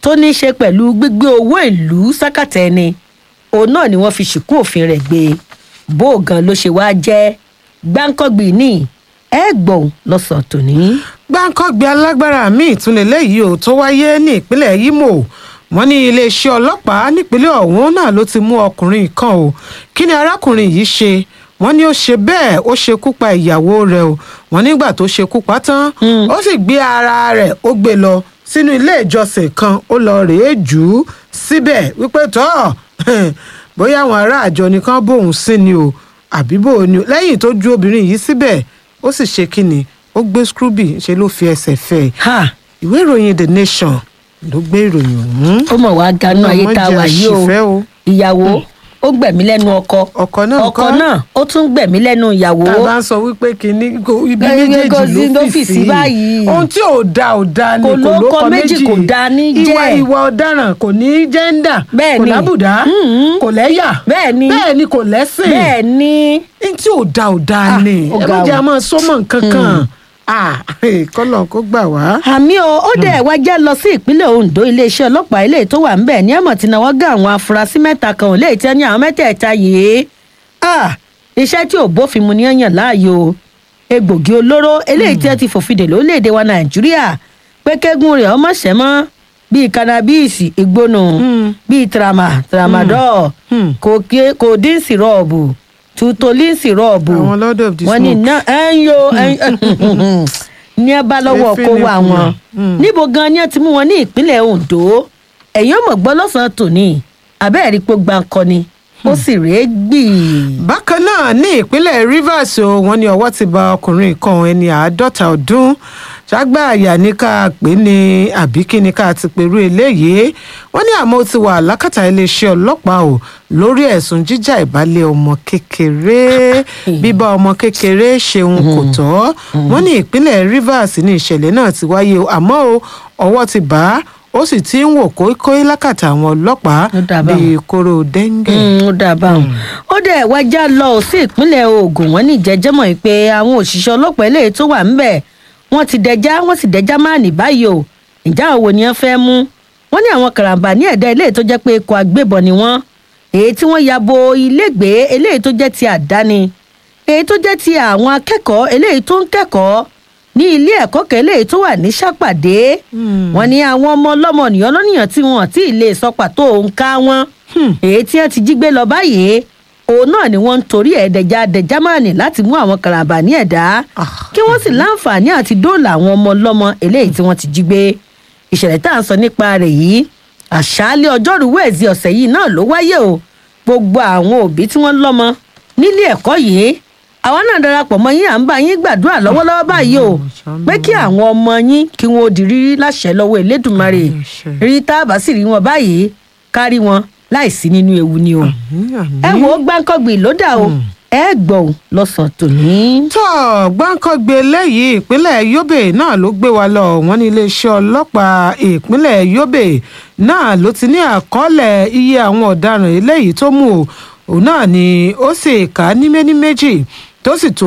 tó ní í ṣe pẹ̀lú gbígbé owó ìlú sákàtà ẹni òun náà ni wọ́n fi ṣìkún òfin rẹ̀ gbé bó o gan ló ṣe wá jẹ́ gbáǹkọ́gbì ní ẹ gbọ̀n lọ́sàn tòní. gbáǹkọ́gbé alágbára míì tún lélẹ́yìí ò tó wáyé ní ìpínlẹ̀ Imo wọ́n ní iléeṣẹ́ ọlọ́pàá nípínlẹ̀ ọ̀hún náà ló ti mú ọkùnrin kan o kí ni arákùnrin yìí ṣe wọ́n ní ó ṣe bẹ́ẹ̀ ó ṣekú pa ìyàwó rẹ̀ o wọ́n nígbà tó ṣekú pa tán ó sì gbé ara rẹ̀ ó gbé lọ sínú ilé ìjọsìn kan ó lọ rèé jù ú síbẹ̀ wípé tọ́ bóyá àwọn ará àjọ nìkan bóun sí ni o àbí bò ni o lẹ́yìn tó ju obìnrin yìí síbẹ̀ ó sì ṣe kíni ó gbé scrooby ṣe ló fi ẹsẹ̀ fẹ́ ẹ ìwé ìròyìn the nation ló gbé ìròyìn ọ̀hún. ó mọ̀ wá ganú ayé tá a wà yìí àṣìfẹ́ o ìyàwó ó gbẹ̀mí lẹ́nu ọkọ ọkọ náà ọkọ ńkọ́? náà ó tún gbẹ̀mí lẹ́nu ìyàwó. tá a bá ń sọ wípé kínní kò- ibi Ẹ, méjèèjì kò sí ló ló fi fi sí sí báyìí. ohun tí ò da ò da ni Kò kò lóko lóko méjì, méjì kò da ní ìwà jẹ́. ìwà ọ̀daràn kò ní jẹ́ńdà Bẹ́ẹ̀ kò ni. lábùdá Mhm. kò lẹ́yà Bẹ́ẹ̀ ni. bẹ́ẹ̀ ni kò lẹ́sìn bẹ́ẹ̀ ni ní tí ò da ò da Ah, ni ó ẹ ga má jẹ́ o. a máa sọ́mọ̀ nǹkan kan Ah, kọ́lọ̀ kó gbà wá. àmì o ó dẹ̀ wá jẹ́ lọ sí ìpínlẹ̀ Ondo iléeṣẹ́ ọlọ́pàá eléyìí tó wà ńbẹ̀ ní àmọ̀ tí náwó gá àwọn afurasí mẹ́ta kan ò léyìí tí wọ́n ní àwọn mẹ́tẹ̀ẹ̀ta yìí Ah, iṣẹ́ tí ò bófin mu ní yàn láàyò egbògi olóró eléyìí tí wọ́n ti fòfin dè lórílẹ̀‐èdè wa Nàìjíríà pé kẹ́gùn rẹ̀ ọmọ ṣẹ́ mọ́ bíi kánábíìsì ìgbónú bíi trama tramadol Hmm. codeine sírọ́ọ̀bù tutolin sírọ́ọ̀bù Àwọn Lord of the wọ́n ní Smoke. ná ẹ̀ ń yo ní ẹ bá lọ́wọ́ Efi kó ni wa fún wọn wọn. Mm. níbo gan ni ẹ ti mú wọn ní ìpínlẹ̀ Ondo ẹ̀yin ò mọ̀ gbọ́ lọ́sàn-án tòní abẹ́ẹ̀rí pé gbàǹkọ ni ó sì rèé gbì. bákan náà ní ìpínlẹ̀ Rivers o wọ́n ní ọwọ́ ti ba ọkùnrin kan ẹni àádọ́ta ọdún ṣàgbà àyà ní ká pè ní àbí kí ni ká ti pèrú eléyìí wọ́n ní àmọ́ ó ti wà lákàtà iléeṣẹ́ ọlọ́pàá o lórí ẹ̀sùn jíjà ìbálẹ̀ ọmọ kékeré bíbá ọmọ kékeré ṣeun kò tọ́ wọ́n ní ìpínlẹ̀ Rivers ní ìṣẹ̀lẹ̀ náà ti wáyé o àmọ́ o ọwọ́ ti bá a ó sì ti ń wò kóíkóí lákàtà àwọn ọlọ́pàá Ó dà báun. bíi kóró dẹ́ńgẹ̀. Mm, ó dáa báwọn. ó dẹ̀ wájà lọ sí ìpínlẹ̀ Ògùn wọ́n ní ìjẹ́jẹ́mọ̀ yìí pé àwọn òṣìṣẹ́ ọlọ́pàá eléyìí tó wà ńbẹ̀ wọ́n ti dẹjá wọ́n sì dẹjá máa nì báyìí o ìjà òwò ni wọ́n fẹ́ mú wọ́n ní àwọn karambà ní ẹ̀dá eléyìí tó jẹ́ pé ikọ̀ agbébọn ni wọ́n èyí tí wọ́n ya bo ilégbèé eléyìí tó jẹ́ ti àdáni èyí tó jẹ́ ti àwọn akẹ́kọ̀ọ́ eléyìí tó ń kẹ́kọ̀ọ́ ní ilé ẹ̀kọ́ kan eléyìí tó wà ní sápàdé wọ́n ní àwọn ọmọ ọlọ́mọ nìyàn lọ́nìyàn tí wọ́n ti lè sọ pàtó òǹkà wọn èyí tí wọ́n ti jí gbé lọ báyìí òun náà ni wọ́n ń torí ẹ̀ dẹja dẹjámánì láti mú àwọn karambà ní ẹ̀dá kí wọ́n sì láǹfààní àti dóòlà àwọn ọmọ ọlọ́mọ eléyìí tí wọ́n ti jí gbé ìṣẹ̀lẹ̀ tá à ń sọ nípa rẹ̀ yìí àṣálẹ́ ọjọ́rú wẹ̀ẹ́sì ọ̀sẹ̀ yìí náà ló wáyé o gbogbo àwọn òbí tí wọ́n lọ́mọ nílé ẹ̀kọ́ yìí àwa náà darapọ̀ mọ́ yín à ń bá yín gbàdúrà lọ́wọ́lọ́wọ́ báyìí o pé kí àwọn ọmọ yín kí wọn ó di rírí láṣẹ lọ́wọ́ Elédùmarè rí tá a bá sì rí wọn báyìí kárí wọn láìsí nínú ewu ni o ẹ wo gbáǹkọ́gbìn ló dà o ẹ gbọ́ ò lọ́sàn-án tòní. tó gbáǹkọ́gbé lẹ́yìn ìpínlẹ̀ Yobe náà ló gbé wa lọ wọ́n ní iléeṣẹ́ ọlọ́pàá ìpínlẹ̀ Yobe náà ló ti ní àkọọ́lẹ̀ iye àwọn ọ̀daràn eléyìí tó mú o òun náà ni ó sì kà á ní méní méjì tó sì tó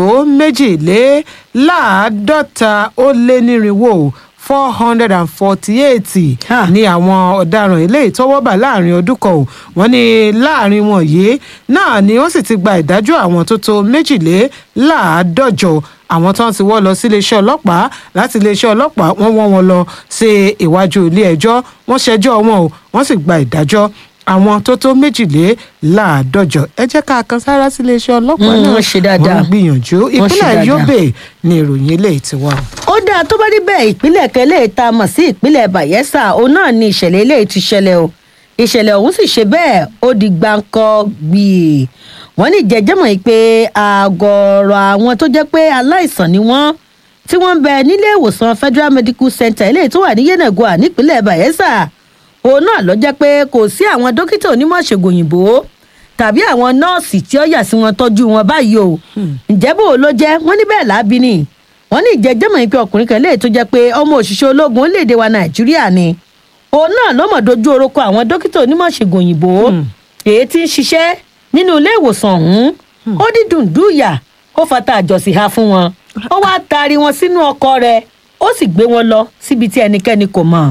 méjìléláàádọ́ta ó lé nírinwó four hundred and forty-eight Ah. ní àwọn ọ̀daràn eléyìí tọ́wọ́ bà láàrin ọdún kan o wọ́n ní láàrin wọn yìí náà ni wọ́n sì ti gba ìdájọ́ àwọn tó tó méjìléláàádọ́jọ àwọn tó ń ti wọ́ lọ sí iléeṣẹ́ ọlọ́pàá láti iléeṣẹ́ ọlọ́pàá wọ́n wọ́n wọn lọ sí iwájú ilé ẹjọ́ wọ́n ṣẹjọ́ wọn o wọ́n sì gba ìdájọ́ àwọn tó tó méjìléláàádọ́jọ ẹ jẹ́ ká kan sára sí iléeṣẹ́ ọlọ́pàá Mm, náà wọ́n ṣe dáadáa. wọ́n gbìyànjú Wọ́n ṣe ìpínlẹ̀ dáadáa. Yobe ni ìròyìn eléyìí ti wà. ó dáa tó bá rí bẹ́ẹ̀ ìpínlẹ̀ kẹlẹ́ tá a mọ̀ sí ìpínlẹ̀ Bayelsa òun náà ni ìṣẹ̀lẹ̀ eléyìí ti ṣẹlẹ̀ o ìṣẹ̀lẹ̀ ọ̀hún sì ṣe bẹ́ẹ̀ ó di gbáǹkọ́ gbìí wọ́n ní jẹjẹ́mọ̀ yìí pé àgọ̀ọ̀rọ̀ àwọn tó jẹ́ pé aláìsàn ni wọ́n tí wọ́n ń bẹ nílé ìwòsàn Federal Medical Center eléyìí tó wà ní Yenagoa nípínlẹ̀ Bayelsa òun náà ló jẹ́ pé kò sí àwọn dókítà onímọ̀ ṣègùn òyìnbó tàbí àwọn nọ́ọ̀sì tí ó yà sí wọn tọ́jú wọn báyìí o ǹjẹ́ bò ló jẹ́ wọ́n ní bẹ́ẹ̀ lábí ni wọ́n ní ìjẹ́jẹ́mọ̀ yìí pé ọkùnrin kan léè tó jẹ́ pé ọmọ òṣìṣẹ́ ológun orílẹ̀-èdè wa nàìjíríà ni òun náà ló mọ̀ dojú orúkọ àwọn dókítà onímọ̀ ṣègùn òyìnbó èyí tí ń ṣiṣẹ́ nínú ilé ìwòsàn ọ̀hún ó dídùn dùyà ó fata àjọsìn ha fún wọn ó wá taari wọn sínú ọkọ̀ rẹ̀ ó sì gbé wọn lọ síbi tí ẹnikẹ́ni kò mọ̀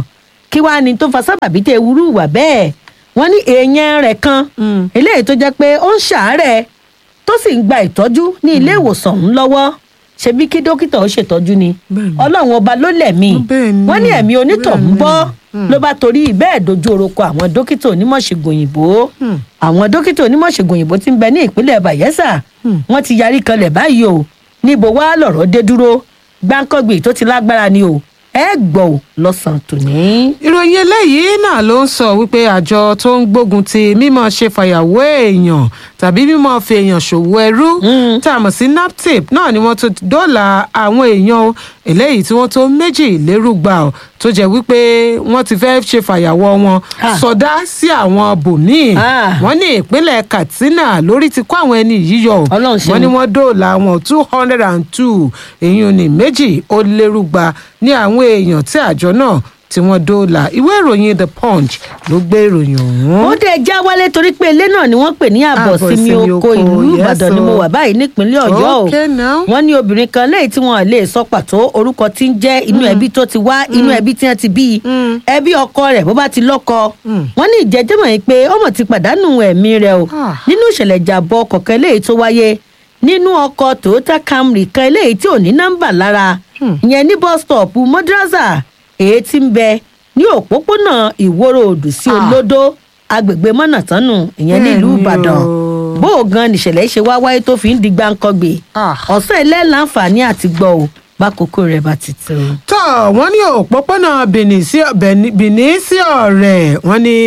kí wàá ní tó fa sábàbí tẹ ewúrú wà bẹ́ẹ̀ wọ́n ní èèyàn rẹ̀ kan Mm. eléyìí tó jẹ́ pé ó ń ṣàárẹ̀ tó sì ń gba ìtọ́jú ní ilé ìwòsàn ọ̀hún lọ́wọ́ ṣebí kí dókítà ó ṣètọ́jú ni Bẹ́ẹ̀ni. ọlọ́run ọba ló lẹ̀mí Bẹ́ẹ̀ni. wọ́n ní ẹ̀mí onítọ̀hún Bẹ́ẹ̀ni. bọ́ ló bá torí bẹ́ẹ̀ dojú oroko àwọn dókítà onímọ̀ṣègùn òyìnbó Hmm. àwọn dókítà onímọ̀ṣègùn òyìnbó ti ń bẹ ní ìpínlẹ̀ bayelsa Hmm. wọ́n ti yarí kanlẹ̀ báyìí o níbo wá lọ̀rọ̀ dé dúró gbáǹkọ́gbì tó ti lágbára ni o ẹ gbọ́ ò lọ́sàn-án tòní. ìròyìn eléyìí náà ló ń sọ wípé àjọ tó ń gbógun ti mímọ ṣe fàyàwó èèyàn tàbí mímọ fi èèyàn ṣòwò ẹrú Mm. tá a mọ̀ sí naptip náà ni wọ́n tó dóòlà àwọn èèyàn o eléyìí tí wọ́n tó méjì lérúgba o tó jẹ́ wípé wọ́n ti fẹ́ ṣe fàyàwọ́ wọn Ah. sọdá sí àwọn bòmíì Ah. wọ́n ní ìpínlẹ̀ katsina lórí ti kó àwọn ẹni yìí yọ o Ọlọ́run ṣeun. wọ́n ní wọ́n dóòlà àwọn two hundred and two èèyàn ní méjì ó lérúgba ní àwọn èèyàn tí àjọ náà tí wọ́n dóòlà ìwé ìròyìn the punch ló gbé ìròyìn ọ̀hún. ó dé já wálé torí pé ilé náà ni wọ́n pè ní àbọ̀sími Àbọ̀sími oko oko, ìlú yes, ìbàdàn ni mo o. wà báyìí nípínlẹ̀ ọ̀yọ́ o Okay now. wọ́n ní obìnrin kan léyìí tí wọ́n lè sọ pàtó orúkọ tí ń jẹ́ inú ẹbí tó ti wá inú ẹbí tí wọ́n ti bí i Mm. ẹbí ọkọ rẹ̀ bó bá ti lọ́kọ Mm. wọ́n ní ìjẹ́jẹ́mọ̀ yìí pé ọmọ ti pàdánù ẹ̀mí rẹ̀ o Ah. nínú ìṣẹ̀lẹ̀ ìjàbọ̀ kọ̀ọ̀kan léyìí tó wáyé nínú ọkọ̀ toyota camry kan eléyìí tí ò ní nọ́mbà lára Hmm. ìyẹn ní bus stop madrasa èyí tí ń bẹ ní òpópónà ìwòrò òdù sí Ah. olódó agbègbè mọ́nàtánù ìyẹn nílùú Bẹ́ẹ̀ni ìbàdàn o. bó o gan nìṣẹ̀lẹ̀ ṣe wá wáyé tó fi ń di gbáǹkọ́gbè Ah. ọ̀sán ilé láǹfààní àti gbọ́ ò bákòókò rẹ̀ bá ti tó. tọ́ wọ́n ní òpópónà benin sí Beni- benin sí ọ̀rẹ́ wọ́n ní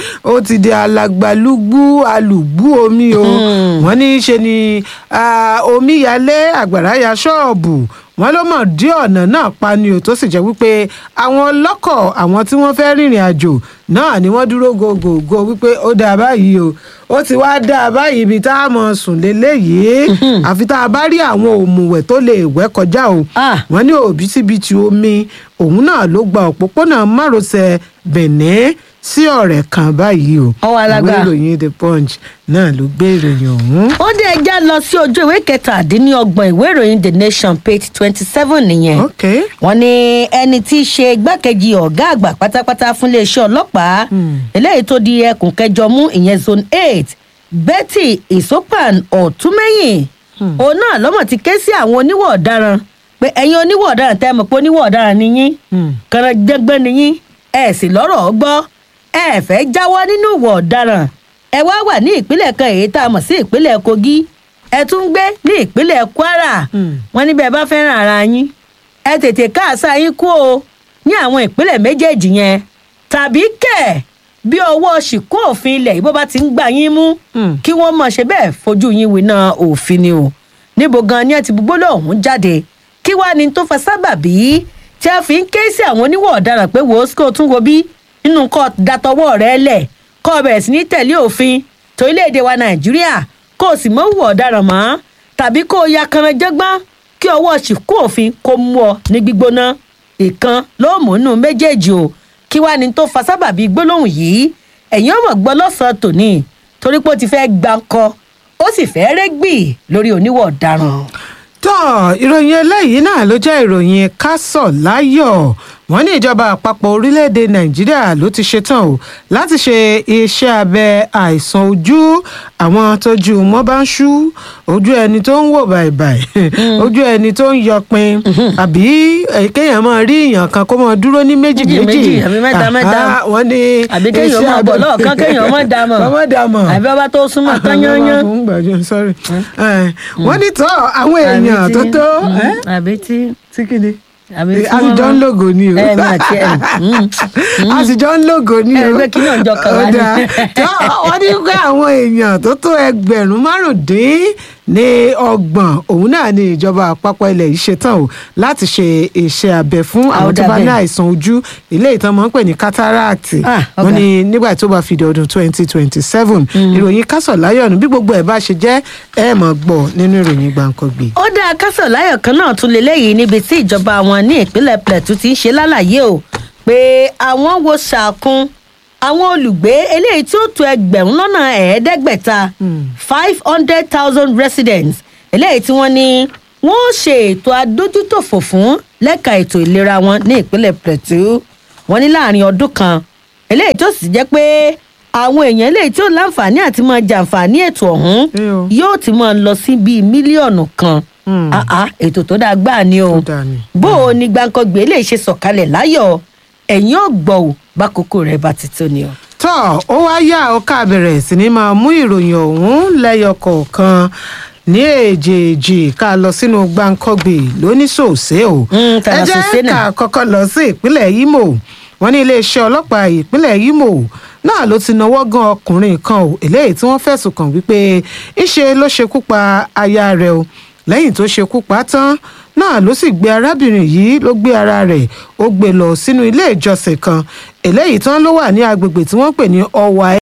ó ti di alagbalúgbú alùgbú omi o Hmm. wọ́n ní ṣe ni ah, omi yalé àgbàrá ya ṣọ́ọ̀bù wọ́n ló mọ̀ dí ọ̀nà náà pa ni o tó sì jẹ́ wípé àwọn ọlọ́kọ̀ àwọn tí wọ́n fẹ́ rìnrìn àjò náà ni wọ́n dúró gògògò wípé ó dáa báyìí o ó ti wá dáa báyìí ibi tá a mọ̀ sùn lélẹ́yìí àfi tá a bá rí àwọn òmùwẹ̀ tó lè wẹ́ kọjá o Ah. wọ́n ní òbítíbitì omi òun náà ló gba òpópónà márosẹ̀ benin sí ọ̀rẹ́ kan báyìí o Ọwọ́ alágbára. ìwé ìròyìn the punch náà ló gbé ìròyìn ọ̀hún. ó dé ẹja lọ sí ojú ìwé kẹtàdínlọ́gbọ̀n ìwé ìròyìn the nation page twenty seven nìyẹn ok wọ́n ní ẹni tí í ṣe igbákejì ọ̀gá àgbà pátápátá fún iléeṣẹ́ ọlọ́pàá eléyìí tó di ẹkùn kẹjọ mú ìyẹn zone eight betty isopan ọ̀túnmẹ́yìn òun náà lọ́mọ̀ ti ké sí àwọn oníwọ̀ ọ̀daràn pé ẹ̀yin oníwọ̀ ọ̀daràn tẹ́ ẹ mọ̀ pé oníwọ̀ ọ̀daràn ni yín Hmm. kànáńjẹ́gbẹ́ ni yín ẹ sì lọ́rọ̀ gbọ́ ẹ fẹ́ jáwọ́ nínú ìwọ̀ ọ̀daràn ẹ wá wà ní ìpínlẹ̀ kan èyí tá a mọ̀ sí ìpínlẹ̀ kogi ẹ tún gbé ní ìpínlẹ̀ kwara Hmm. wọ́n ní bẹ́ẹ̀ bá fẹ́ràn ara yín ẹ tètè káàsá yín kú o ní àwọn ìpínlẹ̀ méjèèjì yẹn tàbí kẹ̀ bí ọwọ́ ṣìkú òfin ilẹ̀ yìí bó bá ti ń gbà yín mú Hmm. kí wọ́n mọ̀ ṣe bẹ́ẹ̀ fojú yín winá òfin ni o níbo gan ni ẹ ti gbogbo lọ́hùn jáde kí wàá ní tó fa sábàbí tí a fi ń ké sí àwọn oníwọ̀ ọ̀daràn pé wò ó kó o tún wo bí nínú kọ́ datọwọ́ rẹ lẹ̀ kọ́ ọ bẹ̀rẹ̀ sí ní tẹ̀lé òfin torílẹ̀-èdè wa nàìjíríà kó o sì mọ́ wù ọ̀daràn mọ́ tàbí kó o ya kanranjẹ́gbọ́n kí ọwọ́ ṣìkú òfin kó mú ọ ní gbígbóná ìkan ló mú nù méjèèjì o kí wàá ní tó fa sábàbí gbólóhùn yìí ẹ̀yin ọmọ gbọ́ lọ́sàn-án tòní torí pé ó ti fẹ́ gbáǹkọ ó sì fẹ́ rẹ́gbì lórí oníwọ̀ ọ̀daràn. tọ́ ìròyìn eléyìí náà ló jẹ́ ìròyìn kásọ̀ láyọ̀ wọ́n ní ìjọba àpapọ̀ orílẹ̀-èdè nàìjíríà ló ti ṣetán o láti ṣe iṣẹ́ abẹ àìsàn ojú àwọn tójú wọn bá ń ṣú ojú ẹni tó ń wò bàìbàì ojú ẹni tó ń yọpin àbí eh, kéèyàn máa rí èèyàn kan kó máa dúró ní méjì Méjì, méjì méjì, àbí mẹ́ta, Àhá, mẹ́ta. wọ́n ní àbí kéèyàn iṣẹ́ máa bọ̀ abẹ- lọ́ọ̀kan kéèyàn má dá mọ̀. Kó má dá mọ̀ àbí ọba tó súnmọ́ tán yányán. ń gbàjọ sorry Eh, wọ́n ní tọ́ àwọn èèyàn tó tó eh, àbí tí tí kí ni àbí tí àtijọ́ ń lògò ni o ẹ máa tiẹ̀ àtijọ́ ń lògò ni o Ẹ, pé kí náà jọ kàn wá Ó ní. dáa. Tọ́, wọ́n ní pé àwọn èèyàn tó tó ẹgbẹ̀rún márùndín ní ọgbọ̀n òun náà ni ìjọba àpapọ̀ ilẹ̀ yìí ṣetán o láti ṣe iṣẹ́ abẹ fún àwọn tó bá ní bẹ́ẹ̀. àìsàn ojú ilé ìtàn máa ń pè ní cataract Ah, ọ̀gá. wọ́n ní nígbà tó bá fi di ọdún twenty twenty seven ìròyìn kásọ̀ láyọ̀nù bí gbogbo ẹ̀ bá ṣe jẹ́ ẹ̀ mọ̀ gbọ́ nínú ìròyìn gbàǹkangbè. ó dáa kásọ̀ láyọ̀ kan náà tún lè léyìí níbi tí ìjọba wọn ní ìpínlẹ̀ plateau ti ń ṣe lálàyé o pé àwọn wo ṣàkun àwọn olùgbé eléyìí tí ó tó ẹgbẹ̀rún lọ́nà ẹ̀ẹ́dẹ́gbẹ̀ta five hundred thousand residents eléyìí tí wọ́n ní wọ́n ó ṣe ètò adójútòfò fún lẹ́ka ètò ìlera wọn ní ìpínlẹ̀ plateau wọ́n ní láàrin ọdún kan eléyìí tó sì jẹ́ pé àwọn èèyàn eléyìí tí ó láǹfààní àti máa jàǹfààní ètò ọ̀hún Ẹ o. yóò ti máa lọ sí bíi mílíọ̀nù kan Hmm. Ah, ah, ètò tó dáa gbáà ni o Tó dáa ni. bó o ní gbàǹkangbè lè ṣe sọ̀kalẹ̀ láyọ̀ ẹ̀yìn ò gbọ́ ò bákòókò rẹ̀ bá ti tó ni o. tọ́ ó wá yá ọ ká bẹ̀rẹ̀ sí ni máa mú ìròyìn ọ̀hún lẹ́yọ kọ̀ọ̀kan ní èjèèjì ká lọ sínú gbàǹkọ́gbè lóníṣòṣe o Mm, ẹ tànà jẹ́ ṣòṣe ká náà. kọ́kọ́ lọ sí ìpínlẹ̀ Imo wọ́n ní iléeṣẹ́ ọlọ́pàá ìpínlẹ̀ Imo náà ló ti náwó gan ọkùnrin kan o eléyìí tí wọ́n fẹ̀sùn kàn wípé ńṣe ló ṣekú pa aya rẹ̀ o lẹ́yìn tó ṣekú pa tán náà ló sì gbé arábìnrin yìí ló gbé ara rẹ̀ ó gbé lọ sínú ilé ìjọsìn kan eléyìí tán ló wà ní agbègbè tí wọ́n pè ní ọwà